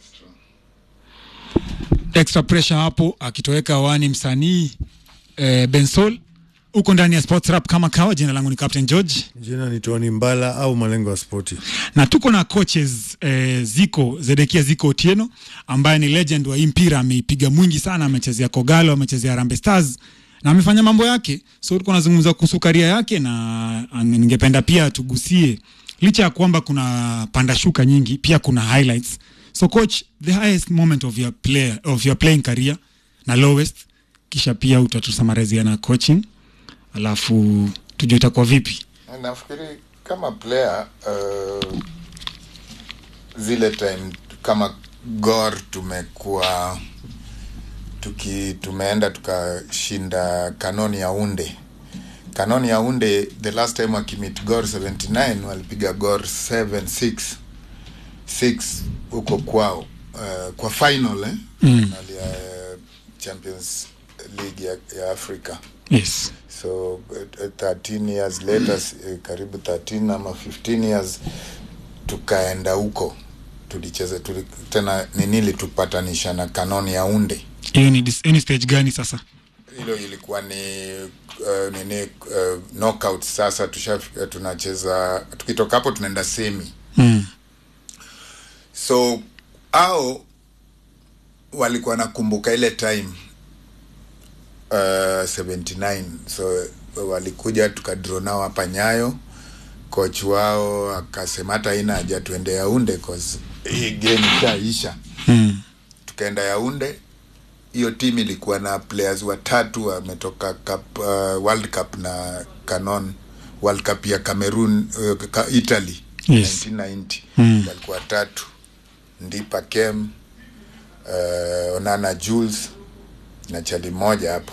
extra pressure hapo akitoweka wani msanii eh, bensol huko ndani ya sports rap kama kawa jina langu ni captain george Jina ni Tony Mbala au malengo ya spoti. na tuko na coaches eh, ziko zedekia ziko otieno ambaye ni legend wa hii mpira ameipiga mwingi sana amechezea kogalo amechezea Harambee stars na amefanya mambo yake so tuko nazungumza kuhusu karia yake na ah, ningependa pia tugusie licha ya kwamba kuna panda shuka nyingi pia kuna highlights so coach the highest moment of your player of your playing career na lowest kisha pia utatusamarezia na coaching alafu tujue itakuwa vipi nafikiri kama player uh, zile time kama gor tumekuwa tuki tumeenda tukashinda kanoni ya unde kanoni ya unde the last time wakimit gor 79 walipiga gor 76 6 huko kwao uh, kwa final eh? Mm. final ya uh, champions league ya, ya africa yes so uh, 13 years later uh, karibu 13 ama 15 years tukaenda huko tulicheza tuli, tena nini litupatanisha na kanoni ya unde hiyo ni, dis- hiyo ni stage gani sasa hilo ilikuwa ni uh, nini uh, knockout sasa tushafika tunacheza tukitoka hapo tunaenda semi mm. so au walikuwa nakumbuka ile time uh, 79 so walikuja tukadraw nao hapa nyayo coach wao akasema hata haina haja tuende yaunde cause hii game ishaisha Mm. tukaenda yaunde hiyo timu ilikuwa na players watatu wametoka cup, uh, world cup na canon world cup ya cameroon uh, ka- italy Yes. 1990 Mm. walikuwa watatu ndipa kem uh, onana jules na chali moja hapo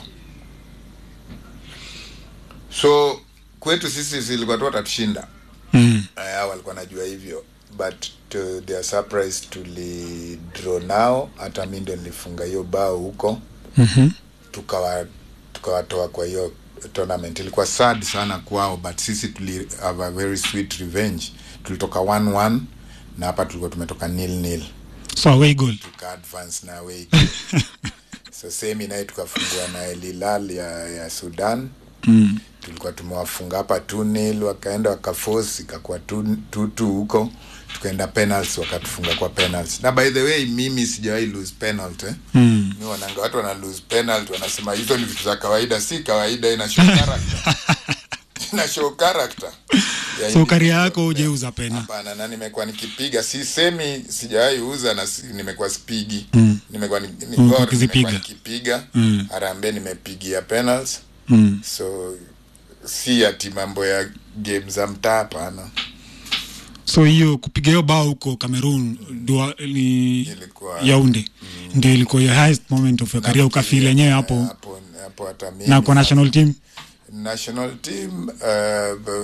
so kwetu sisi zilikuwa tu watatushinda Mm. uh, walikuwa najua hivyo but to their surprise tulidraw nao hata mi ndio nilifunga hiyo bao huko Mhm. tukawa tukawatoa kwa hiyo tournament ilikuwa sad sana kwao but sisi tuli have a very sweet revenge tulitoka 1-1 na hapa tulikuwa tumetoka nil nil so away goal tuka advance na away so semi naye tukafungua na El Hilal ya, ya Sudan mm. tulikuwa tumewafunga hapa 2-0 wakaenda wakaforce ikakuwa 2-2 huko tukaenda penalties wakatufunga kwa penalties na by the way mimi sijawahi lose penalty eh? Mm. mi wananga watu wana lose penalty wanasema hizo ni vitu za kawaida si kawaida ina show character ina show character ya so karia individual yako player. ujeuza pena Hapana, na nimekuwa nikipiga si semi sijawahi uza na si, nimekuwa spigi Mm. nimekuwa ni, ni Mm, gor, ukizipiga. nimekuwa nikipiga Mm. Harambee nimepigia penalties mm. so si ati mambo ya game za mtaa hapana so hiyo kupiga hiyo bao huko cameroon ndio ni ilikuwa yaunde ndio ilikuwa your highest moment of your career ukafeel yenyewe hapo hapo hapo hata mimi na kwa national team national team uh, b-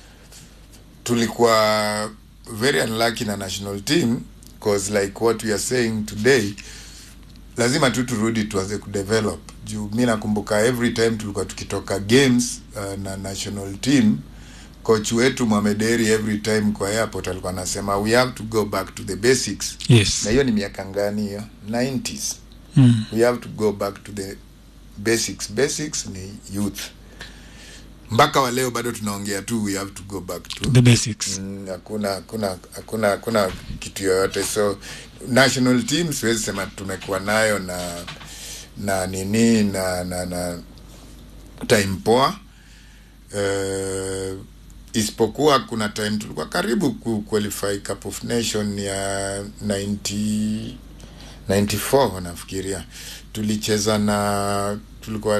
tulikuwa very unlucky na national team cause like what we are saying today lazima tu turudi tuanze kudevelop juu mi nakumbuka every time tulikuwa tukitoka games uh, na national team coach wetu mwamederi every time kwa airport alikuwa anasema we have to go back to the basics yes na hiyo ni miaka ngani hiyo 90s mm. we have to go back to the basics basics ni youth mpaka wa leo bado tunaongea tu we have to go back to the basics Mm, hakuna hakuna hakuna hakuna kitu yoyote so national team siwezi sema tumekuwa nayo na na nini na na na time poa uh, isipokuwa kuna time tulikuwa karibu ku qualify cup of nation ya 90 94 nafikiria tulicheza na tulikuwa